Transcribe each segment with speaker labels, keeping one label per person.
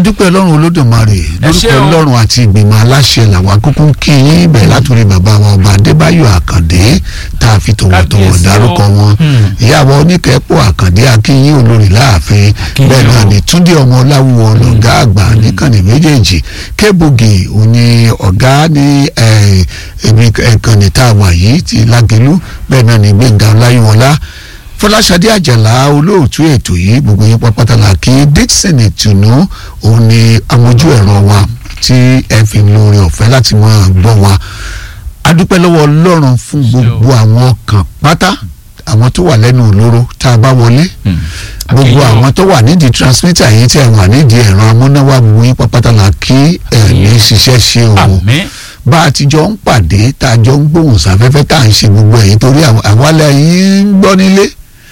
Speaker 1: adúpẹ́ ọlọ́run olódùmarè
Speaker 2: ṣé
Speaker 1: lórúkọ
Speaker 2: o.
Speaker 1: ọlọ́run àti ìgbìmọ̀ aláṣẹ làwọn akókó ń kí yín bẹ̀ látòrí bàbá wa ọba adébáyọ̀ àkàndé tá a fi tọ̀wọ̀tọ̀wọ̀
Speaker 2: Kábíyèsí o.
Speaker 1: dárúkọ wọn
Speaker 2: Hmm.
Speaker 1: ìyàwó oníkẹ́pọ̀ àkàndé akínyìn olórí láàfin
Speaker 2: Akínyìn
Speaker 1: bẹ́ẹ̀ náà
Speaker 2: o.
Speaker 1: ni túndé ọmọ ọláwùwọ̀ lọ̀gá àgbà níkànnì méjèèjì kébùgì òní ọ̀gá ní eh, ibi ẹ̀kànnì tá a wà yìí ti lágẹ̀lú bẹ́ẹ̀ náà ni gbẹ̀ngà ọláyíwọlá fọláṣadé àjàlá olóòtú ètò yìí gbogbo yín pápátá la kí dixon ìtùnú òun ni amójú ẹ̀rọ wa tí ẹ fi ń lórí ọ̀fẹ́ láti máa gbọ́ wa adúpẹ́ lọ́wọ́ ọlọ́run fún gbogbo àwọn ọkàn pátá àwọn tó wà lẹ́nu òlóró tá a bá wọlé gbogbo
Speaker 2: Akínyìn o.
Speaker 1: àwọn tó wà nídìí transmitter yìí tí ẹ wà nídìí ẹ̀rọ amúnáwá gbogbo yín pápátá la kí ẹ̀ ní ṣiṣẹ́ ṣe o
Speaker 2: àmín
Speaker 1: bá a ti jọ ń pàdé tá a jọ ń gbóhùn sáfẹ́fẹ́ tá à ń ṣe gbogbo ẹ̀yìn torí àwọn- àwálẹ̀ yìí ń gbọ́ nílé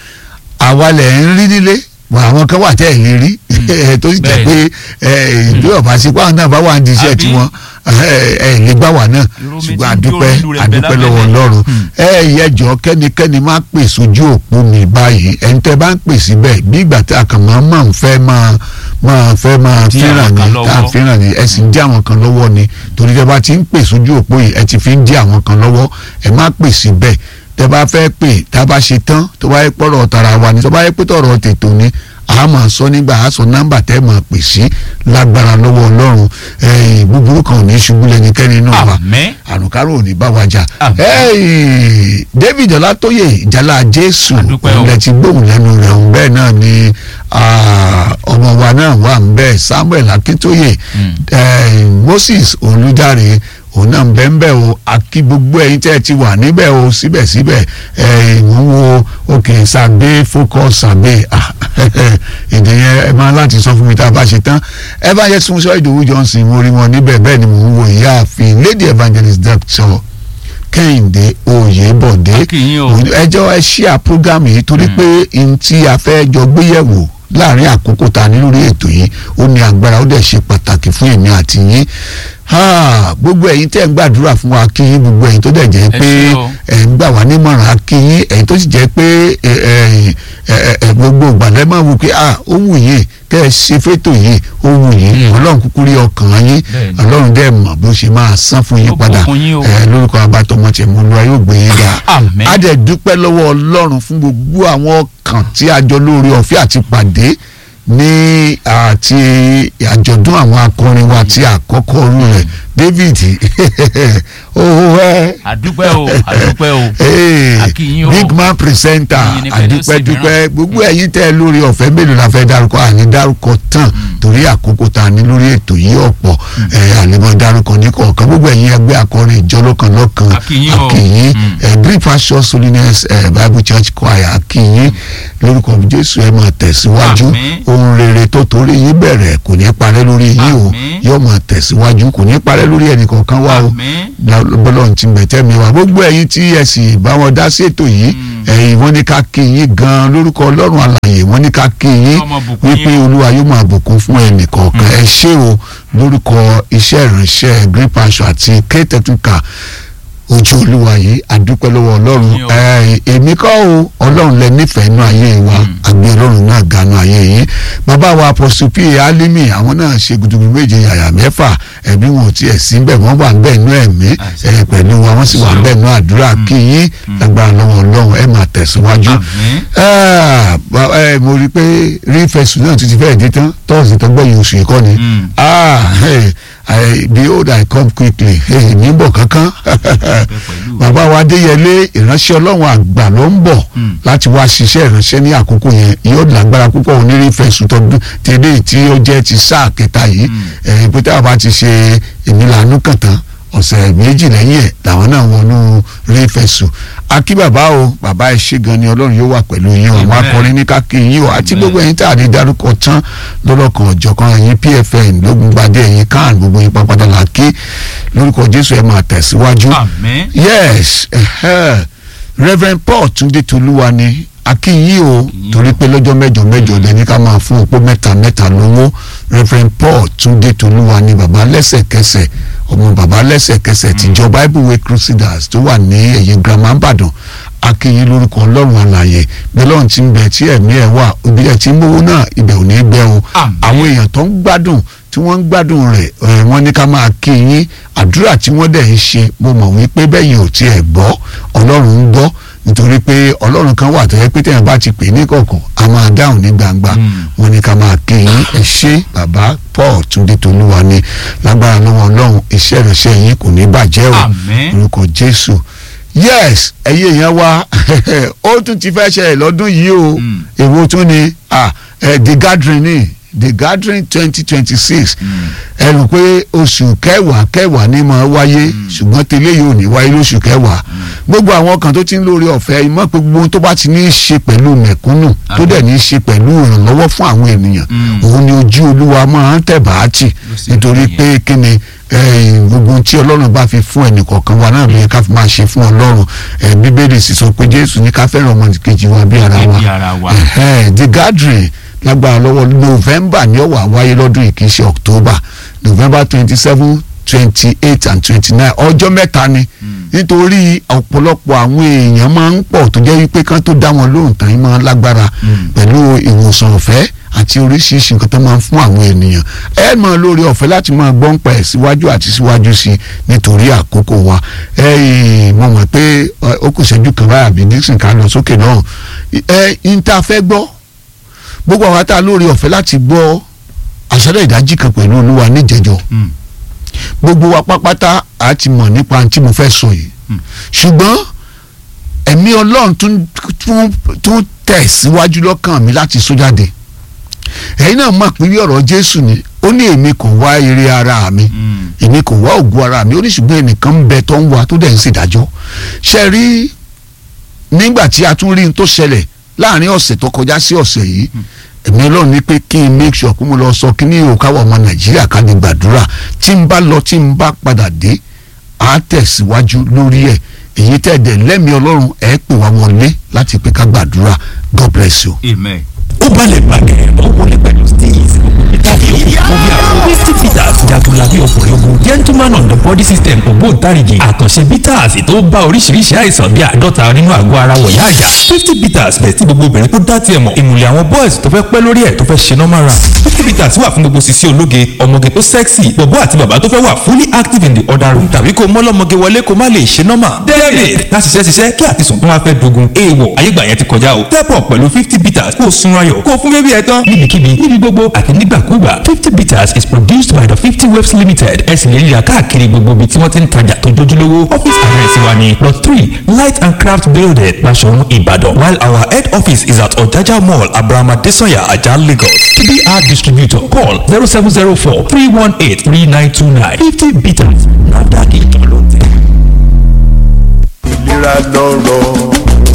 Speaker 1: àwálẹ̀ ń rí nílé wà àwọn kan wà tẹ́ ẹ̀ lè rí ẹ̀ tó sì jẹ́ pé ẹ̀ ìlú ọ̀bá sí pàwọn náà bá wà ní iṣẹ́
Speaker 2: Àbí?
Speaker 1: tiwọn ẹ̀ ẹ̀ lè gbà wà náà
Speaker 2: Irú mi
Speaker 1: ṣùgbọ́n
Speaker 2: ti ń jó
Speaker 1: àdúpẹ́
Speaker 2: ìlú rẹ̀
Speaker 1: àdúpẹ́
Speaker 2: bẹ́ẹ̀
Speaker 1: lọ́wọ́
Speaker 2: lábẹ́lẹ̀.
Speaker 1: ọlọ́run
Speaker 2: Hmm.
Speaker 1: ẹ yẹjọ kẹ́nikẹ́ni má pè sójú òpó mi báyìí ẹni tẹ́ bá ń pè síbẹ̀ bí ìgbà tí a kàn máa máa ń fẹ́ máa máa fẹ́ máa
Speaker 2: Dí
Speaker 1: fẹ́ràn
Speaker 2: àwọn kan
Speaker 1: ni tá a
Speaker 2: lọ́wọ́.
Speaker 1: fẹ́ràn ni ẹ sì ń dí àwọn kan lọ́wọ́ ni torí tẹ́ bá ti ń pè sójú òpó yìí ẹ ti fi ń dí àwọn kan lọ́wọ́ ẹ má pè síbẹ̀ tẹ́ bá fẹ́ pè tá a bá ṣe tán tó bá yẹ pọ̀rọ̀ tara wa ni tó bá yẹ pé tọ̀rọ̀ tètò ni a máa sọ nígbà a sọ nọ́mbà tẹ́ máa pè sí lágbára lọ́wọ́ ọlọ́run ẹ̀yìn búburú kan ò ní ṣubú lẹ́nikẹ́ni náà wa
Speaker 2: àmín
Speaker 1: àrùnkárò ò ní bá wa jà.
Speaker 2: Àmín.
Speaker 1: Hey, David Ọlátóyè ìjàlá Jésù
Speaker 2: Àdúpẹ́ o.
Speaker 1: ilẹ̀ ti gbóhùn lẹ́nu rẹ̀ ọ̀hún bẹ́ẹ̀ náà ni ah, ọmọ wa náà wà ń bẹ́ẹ̀ Samuel Akíntóyè
Speaker 2: Mm.
Speaker 1: eh, Moses Olùdarí òun náà ń bẹ́ẹ̀ ń bẹ́ẹ̀ o àkí gbogbo ẹ̀yin tẹ́ ẹ ti wà níbẹ̀ o síbẹ̀síbẹ̀ eh, mo ń wo òkè sàbẹ̀ focus sàbẹ̀ ah, èdè yẹn ẹ máa láti sọ fún mi tá a bá ṣe tán ẹ bá yẹ sunṣọ Ìdòwú Johnson mo rí wọn níbẹ̀ bẹ́ẹ̀ ni mo ń wo ìyáàfin Lady Evangelist Doctor kẹ́hìndé oyèbọ̀dé
Speaker 2: Akínyìn o.
Speaker 1: ẹjọ́ ẹ ṣíà program yìí torí pé n tí a fẹ́ jọ gbéyẹ̀wò láàrin àkókò tá a ní lórí ètò yìí ó ní agbára ó dẹ̀ ṣe pàtàkì fún èmi àti yín Ah, gbogbo ẹ̀yin tẹ́ ń gbàdúrà fún wa kí yín gbogbo ẹ̀yin tó dẹ̀ jẹ́
Speaker 2: Ẹ
Speaker 1: pé
Speaker 2: ṣé o.
Speaker 1: ẹ̀ ń gbà wá nímọ̀ràn kí yín ẹ̀yin tó sì jẹ́ pé ẹ̀, ẹ̀, ẹ̀, ẹ̀, gbogbo ìgbàlẹ́ máa wù pé ah ó wù yín kẹ́ ẹ ṣe fétò yìí ó wù yín
Speaker 2: Mm.
Speaker 1: ọlọ́run kúkú rí ọkàn yín
Speaker 2: Bẹ́ẹ̀ni.
Speaker 1: ọlọ́run dẹ̀ mọ̀ bó ṣe máa san fún yín
Speaker 2: Ó
Speaker 1: padà
Speaker 2: bùkún yín o.
Speaker 1: ẹ̀, lórúkọ abatọmọ tẹ̀ mọ́ lọ́wọ́ yóò gbé yín ga
Speaker 2: Àmín.
Speaker 1: a dẹ̀ dúpẹ́ lọ́wọ́ ọlọ́run fún gbogbo àwọn ọkàn tí a jọ lórí ọ̀fẹ́ àti pàdé ní àti àjọ̀dún àwọn akọrin wa ti àkọ́kọ́ rú rẹ̀ David owó ẹ
Speaker 2: àdúpẹ́ o àdúpẹ́ o
Speaker 1: Hey,
Speaker 2: Akínyìn o.
Speaker 1: big man presenter
Speaker 2: Ìyìn ni pẹ̀lú
Speaker 1: àdúpẹ́
Speaker 2: sí
Speaker 1: dúpẹ́
Speaker 2: mìíràn.
Speaker 1: gbogbo ẹ̀yin tẹ́ ẹ lórí ọ̀fẹ́ mélòó la fẹ́ dárúkọ àní dárúkọ tán torí àkókò tá a ní lórí ètò yìí ọ̀pọ̀ ẹ̀ àlèmọ̀ dárúkọ ní kọ̀ọ̀kan gbogbo ẹ̀yin ẹgbẹ́ akọrin ìjọ lọ́kan lọ́kan
Speaker 2: Akínyìn o.
Speaker 1: akínyìn
Speaker 2: Mm.
Speaker 1: ẹ̀ Great Passion Holiness ẹ̀ Bible Church Choir akínyìn lórúkọ Jésù ẹ̀ máa tẹ̀síwájú
Speaker 2: Àmín.
Speaker 1: ohun rere tó torí yín bẹ̀rẹ̀ kò ní parẹ́ lórí yín o
Speaker 2: Àmín.
Speaker 1: yóò máa tẹ̀síwájú kò ní parẹ́ lórí ẹnì kọ̀ọ̀kan wá o
Speaker 2: àmín
Speaker 1: bọ́lọ́run ti bẹ̀tẹ́ mi wá gbogbo ẹ̀yin tí ẹ sì bá wọn dá sí ètò yìí ẹ̀yin wọ́n ní ká kí yín gan lórúkọ ọlọ́run alààyè wọ́n ní ká kí yín
Speaker 2: Ọmọ bùkún
Speaker 1: wípé
Speaker 2: yín.
Speaker 1: olúwa yóò máa bùkún fún ẹnì kọ̀ọ̀kan ẹ ṣé o lórúkọ iṣẹ́ ìránṣẹ́ Great Passion àti kéétẹ́tùkà ojú olúwa yìí àdúpẹ́ lọ́wọ́ ọlọ́run
Speaker 2: Yín o.
Speaker 1: ẹ̀, èmi kọ́ o ọlọ́run lẹ nífẹ̀ẹ́ inú ayé wa àgbé ọlọ́run náà ganu ayé yìí bàbá wa Apostle P alimi àwọn náà ṣe gudugudu méje yàyà mẹ́fà ẹ̀mí wọn ò tiẹ̀ sí bẹ́ẹ̀ wọ́n wà bẹ́ẹ̀ nú ẹ̀mí
Speaker 2: Àṣẹ.
Speaker 1: ẹ̀, pẹ̀lú wa wọ́n sì wà bẹ́ẹ̀ nú àdúrà kí yín lágbára lọ́wọ́ ọlọ́run ẹ̀ máa tẹ̀síwájú.
Speaker 2: àmín
Speaker 1: Ah, ba- ẹ, mo rí i pé rí fẹsùn náà títí fẹ́ẹ̀ dé tán tọ́sí tó gbẹ̀yìn oṣù yìí kọ́ ni
Speaker 2: Mm.
Speaker 1: ah hey, I, behold I come quickly hey, mi ń bọ̀ kankan
Speaker 2: pẹ̀lú.
Speaker 1: bàbá wa adéyẹlé ìránṣẹ́ ọlọ́run àgbà ló ń bọ̀
Speaker 2: Mm.
Speaker 1: láti wá ṣiṣẹ́ ìránṣẹ́ ní àkókò yẹn yóò lágbára púpọ̀ onírí fẹsùn tọdún tẹ́lẹ̀ tí ó jẹ́ ti sáà kẹta yìí ẹ̀ pété àbá ti ṣe èmi làánú kàn tán ọ̀sẹ̀ méjì lẹ́yìn ẹ̀ làwọn náà wọnú rí fẹsùn akí bàbá o bàbá ẹ ṣé gan ni ọlọ́run yóò wà pẹ̀lú yín o àwọn
Speaker 2: Amen.
Speaker 1: akọrin ní kákì yín o àti
Speaker 2: Amen.
Speaker 1: gbogbo ẹ̀yin tá a lè dárúkọ tán lọ́lọ́kan ọ̀jọ̀kan ẹ̀yin pfn lógúngbadé ẹ̀yin kan gbogbo yín pápátá là kí lórúkọ jésù ẹ máa tẹ̀síwájú
Speaker 2: àmín
Speaker 1: yes ẹhẹ reverend paul túndé tolúwa ni akínyìn o
Speaker 2: Akínyìn
Speaker 1: torí
Speaker 2: o.
Speaker 1: pé lọ́jọ́ mẹ́jọ mẹ́jọ lẹ́ni ká máa fún opó mẹ́ta mẹ́ta lówó reverend paul túndé tolúwa ni bàbá lẹ́sẹ̀kẹsẹ̀ ọmọ bàbá lẹ́sẹ̀kẹsẹ̀ tìjọ bible way crusaders tó wà ní ẹ̀yìn girama ìbàdàn akínyìn lórúkọ ọlọ́run àlàyé bẹ́lọ́run ti ń bẹ tí ẹ̀mí ẹ̀ wà ibi ẹ̀ tí ń mówó náà ibẹ̀ ò ní gbẹ o
Speaker 2: Àmín.
Speaker 1: àwọn èèyàn tó ń gbádùn tí wọ́n ń gbádùn rẹ̀ ẹ̀, wọ́n ní ká máa kí yín àdúrà tí wọ́n dẹ̀ ń ṣe mo mọ̀ wípé bẹ́yìn ò tiẹ̀ gbọ́ ọlọ́run ń gbọ́ nítorí pé ọlọ́run kan wà tó yẹ pé tẹ̀yìn bá ti pè ní kọ̀ọ̀kan a máa dáhùn ní gbangba
Speaker 2: Mm.
Speaker 1: wọ́n ní ká máa kí yín ẹ ṣé bàbá Paul Túndé Tolúwa ni lágbára lọ́wọ́ ọlọ́run iṣẹ́ ìrẹsẹ̀ yín kò ní bàjẹ́ o
Speaker 2: Àmín.
Speaker 1: orúkọ Jésù yes ẹ̀yin èèyàn wa ó tún ti fẹ́ ṣẹlẹ̀ lọ́dún yìí o
Speaker 2: Mm.
Speaker 1: èwo tún ni ah, eh, the gathering ni the gathering twenty twenty six ẹ rò pé oṣù kẹwàá kẹwàá ní máa wáyé ṣùgbọ́n tẹ́lẹ̀ yìí ò ní wáyé lóṣù kẹwàá gbogbo àwọn kan tó ti ń lórí ọ̀fẹ́ ìmọ̀ pé gbogbo ohun tó bá ti ní í ṣe pẹ̀lú mẹ̀kúnnù tó dẹ̀ ní í ṣe pẹ̀lú ìrànlọ́wọ́ fún àwọn ènìyàn
Speaker 2: Mm.
Speaker 1: òun ni ojú olúwa máa ń tẹ̀ bá tì
Speaker 2: Ló sì
Speaker 1: nítorí
Speaker 2: rí
Speaker 1: pé kí ni eh, gbogbo ohun tí ọlọ́run bá fi fún ẹnìkọ̀ọ̀kan wa náà ló yẹ ká fi máa ṣe fún ọlọ́run Eh, bíbélì sì sọ pé jésù ní ká fẹ́ràn ọmọnìkejì wa bí ara wa
Speaker 2: Bí ara wa.
Speaker 1: Ẹhẹ́n, the gathering lágbára lọ́wọ́ november ní ó wá wáyé lọ́dún yìí kì í ṣe october november twenty seven twenty eight and twenty nine ọjọ́ mẹ́ta ni nítorí ọ̀pọ̀lọpọ̀ àwọn èèyàn máa ń pọ̀ tó jẹ́ wípé kán tó dá wọn lóhùn tán yín máa ń lágbára
Speaker 2: Mm.
Speaker 1: pẹ̀lú ìwòsàn ọ̀fẹ́ àti oríṣiríṣi nǹkan tó máa ń fún àwọn ènìyàn ẹ máa lórí ọ̀fẹ́ láti máa gbọ́n pa ẹ̀ síwájú àti síwájú sí i nítorí àkókò wa ẹ ì, mo mọ̀ pé ẹ, ó kù ṣẹ́jú kan báyà bí Dixon ká lọ sókè náà ẹ ń ta fẹ́ gbọ́ gbogbo àwọn ata lórí ọ̀fẹ́ láti gbọ́ àṣálẹ́ ìdájí kan pẹ̀lú olúwa níjẹjọ
Speaker 2: Mm.
Speaker 1: gbogbo wa pápátá a ti mọ̀ nípa ohun tí mo fẹ́ sọ yìí
Speaker 2: Mm.
Speaker 1: ṣùgbọ́n ẹ̀mí ọlọ́run tún tún tún tẹ̀ síwájú lọ́kàn mi láti sọ jáde ẹ̀yin náà mọ̀ pé bí ọ̀rọ̀ jésù ni ó ní èmi kò wá ire ara mi
Speaker 2: Mm.
Speaker 1: èmi kò wá ògùn ara mi ó ní ṣùgbọ́n ẹnìkan ń bẹ tó ń wá tó dẹ̀ ń ṣèdájọ́ ṣe rí nígbà tí a tún rí n tó ṣẹlẹ̀ láàrin ọ̀sẹ̀ tó kọjá sí ọ̀sẹ̀ yìí ẹ̀mí ọlọ́run ní pé kí n make sure kó mo lọ sọ kí ní òkàwọ̀ ọmọ nàìjíríà ká lè gbàdúrà tí n bá lọ tí n bá padà dé á tẹ̀síwájú lórí ẹ̀ èyí tẹ̀dẹ̀ lẹ́mìí ọlọ́run ẹ̀ pè wá wọlé láti pé ká gbàdúrà God bless you.
Speaker 2: Amen.
Speaker 3: ó balẹ̀ bàgẹ́ ó wọlé pẹ̀lú steez ìtàgé ó bí àwọn fifty peters jagunlabi ọkùnrin ogun gentleman on the body system ògbóǹtarìgì àkànṣe bitters tó bá oríṣiríṣi àìsàn bíi àádọ́ta nínú àgọ́ ara wọ̀yá àjà fifty peters bẹ̀ tí gbogbo obìnrin tó dá tiẹ̀ mọ̀ ìmùlẹ̀ àwọn boys tó fẹ́ pẹ́ lórí ẹ̀ tó fẹ́ ṣe normal run fifty peters wà fún gbogbo sisi ológe ọmọge tó sexy bọ̀bọ́ àti bàbá tó fẹ́ wà fully active in the other room tàbí kó mọ́lọ́mọge wọlé kó má lè ṣe normal david láti ṣiṣẹ́ ṣiṣẹ́ kí àtisùn tó wá fẹ́ dogun èèwọ̀ ayégbà yẹn ti kọjá o step up pẹ̀lú fifty peters kó o sun ayọ̀ kó o fún bébí ẹ tán níbikíbi níbi gbogbo àti nígbàkúgbà fifty peters is produced by the fifty waves limited ẹ sì lè rí ra káàkiri gbogbo ibi tí wọ́n ti ń tajà tó jójúlówó office address wa ni plot three light and craft building Basọ̀run Ìbàdàn while our head office is at Ọ̀jájá mall Abraham Adesanya Ajah Lagos tbr distributor call zero seven zero four three one eight three nine two nine fifty peters NAFDAC ìjọ ló tẹ̀.
Speaker 4: ìlera lọ́rọ̀.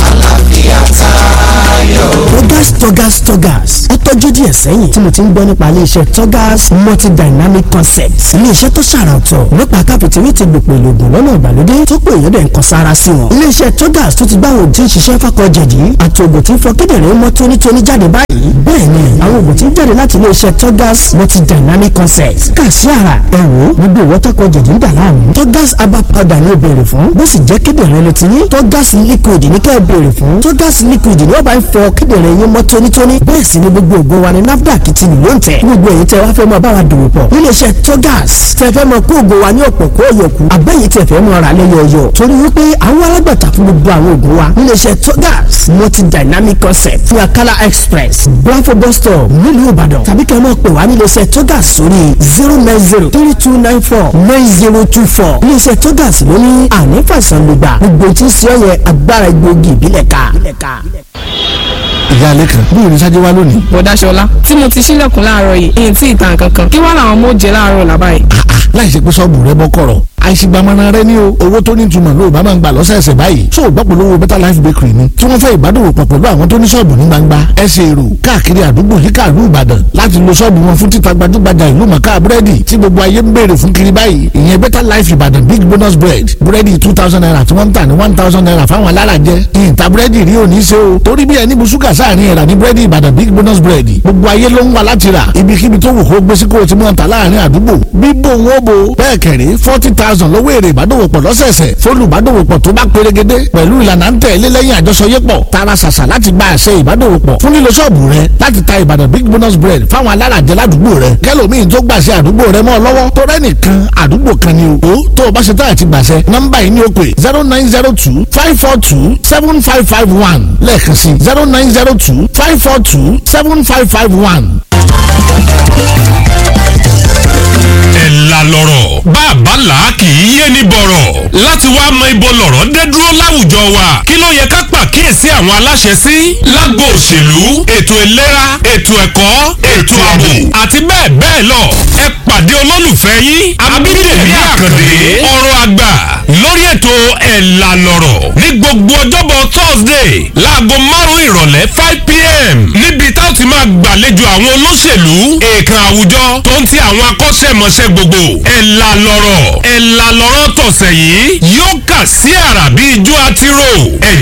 Speaker 5: Togas Togas Togas ó tọ́jú díẹ̀ sẹ́yìn tí mo ti ń gbọ́ nípa iléeṣẹ́ Togas multidynamic concepts iléeṣẹ́ tó ṣàrà ọ̀tọ̀ nípa káfíntìrì ti gbòpò ìlògùn lọ́nà ìgbàlódé tó pé èèyàn dẹ̀ ń kan sára sí wọn. iléeṣẹ́ Togas tó ti gbá àwọn òtí ń ṣiṣẹ́ fákọ̀ jẹ̀dí àti ògùn tí ń fọ kíndìnrín mọ́ tónítóní jáde báyìí. bẹ́ẹ̀ ni àwọn ògùn tí ń jáde láti iléeṣẹ́ Togas multidynamic concepts kà sí ara ẹ wò ó gbogbo ìwọ́tọ́kọ̀ jẹ̀dí ń dà láàmú. Togas herbal powder ni ó béèrè fún bó sì jẹ́ kíndìnrín ló ti ní Togas liquid ní kẹ́ ẹ béèrè fún Togas liquid ni wọ́n bá ń fọ kíndìnrín yín mọ́ tónítóní bẹ́ẹ̀ sì ni gbogbo ògùn wa ni NAFDAC ti lù ló ń tẹ̀ gbogbo èyí tẹ wá fẹ́ mọ báwa dòwò pọ̀ níléeṣẹ́ Togas tẹ fẹ́ mọ kó ògùn wa ní ọ̀pọ̀ kó yọkù abẹ́yìí tẹ fẹ́ mọ ra lẹ́yọ̀ọ̀yọ̀ torí wípé àwọn alágbàtà fún gbogbo àwọn ògùn wa níléeṣẹ́ Togas multi dynamic concept fún Akala express Blanfo bus stop nílùú Ìbàdàn tàbí kẹ́ ẹ mọ̀ pé wá níléeṣẹ́ Togas sórí zero nine zero three two nine four nine zero two four níléeṣẹ́ Togas ló ní àní fàìsàn lùgbà gbogbo tí ń ṣe ọ̀yẹ́ agbára egbòogi ìbílẹ̀ ká
Speaker 6: ìyá alẹ́ kan bí òní sáájú wá lónìí.
Speaker 7: bọ̀dáṣọlá tí mo ti ṣílẹ̀kùn láàárọ̀ yìí èyí tí ìtàn kankan kí wá làwọn ọmọ ó jẹ láàárọ̀ làbá yìí.
Speaker 6: láì ṣe pé sọ́ọ̀bù rẹ bọ́ kọ̀rọ̀ àìsígbàmọ́ra rẹ ní o owó tó ní ìtumọ̀ ló bá máa ń gbà lọ́sẹ̀ẹsẹ̀ báyìí tó o gbọ́ pẹ̀lú owó better life bakery ni tí wọ́n fẹ́ ìbádòwò pọ̀ pẹ̀lú àwọn tó ní sọ́ọ̀bù ní gbangba ẹsẹ̀ èrò káàkiri àdúgbò yíká ìlú ìbàdàn láti lo sọ́ọ̀bù wọn fún títa gbajúgbajà ìlú mọ̀ká búrẹ́dì tí gbogbo ayé ń béèrè fún kiri báyìí ìyẹn better life ìbàdàn big bonus bread búrẹ́dì two thousand naira tí wọ́n ń tà ní one thousand naira fáwọn alárajẹ ìyìntà búrẹ́dì rí òní ṣe o torí bí ẹni bu ṣúgà sáàrin ẹ̀rà ní búrẹ́dì ìbàdàn big bonus bread gbogbo ayé ló ń wá láti rà ibikíbi tó wù kó gbé sí kó o ti mọ̀ ta láàrin àdúgbò bíbò wọn bò bẹ́ẹ̀ kẹ̀rí forty thousand thousand lọ́wọ́ èrè ìbádòwòpọ̀ lọ́sẹ̀ẹsẹ̀ fólùbádòwòpọ̀ tó bá pérégedé pẹ̀lú ìlànà ń tẹ̀lé lẹ́yìn àjọṣọyépọ̀ tara ṣàṣà láti gba àṣẹ ìbádòwòpọ̀ fún lílo ṣọ́ọ̀bù rẹ láti ta ìbàdàn big bonus bread fáwọn alárajẹ ládùúgbò rẹ kẹlòmíín tó gbàṣẹ àdúgbò rẹ mọ́ ọ lọ́wọ́ tó rẹ́nìkan àdúgbò kan ni o tó o bá ṣe tá àti gbàṣẹ nọ́mbà yìí ni ó pè zero nine zero two five four two seven five five one lẹ́ẹ̀kan sí zero nine zero two five four two seven five five one.
Speaker 4: ẹ̀la lọ̀rọ̀ bàbá là kì í yé ní bọ̀rọ̀ láti wá mọ ibo lọ̀rọ̀ dé dúró láwùjọ wa kí ló yẹ ká pàkíyèsí àwọn aláṣẹ sí lágbo òṣèlú ètò ìlera ètò ẹ̀kọ́ ètò ààbò àti bẹ́ẹ̀ bẹ́ẹ̀ lọ ẹ pàdé olólùfẹ́ yín abídèmí àkàndé ọ̀rọ̀ àgbà lórí ètò ẹ̀la lọ̀rọ̀ ní gbogbo ọjọ́bọ̀ thursday láago márùn-ún ìrọ̀lẹ́ five pm níbi tá a ti máa gbàlejò àwọn olóṣèlú èèkàn àwùjọ tó ń ti àwọn akọ́ṣẹ́mọṣẹ́ gbogbo ẹ̀la lọ̀rọ̀ ẹ̀la lọ̀rọ̀ tọ̀sẹ̀ yìí yóò kà sí àrà bí ijó àtirò ẹ̀jẹ̀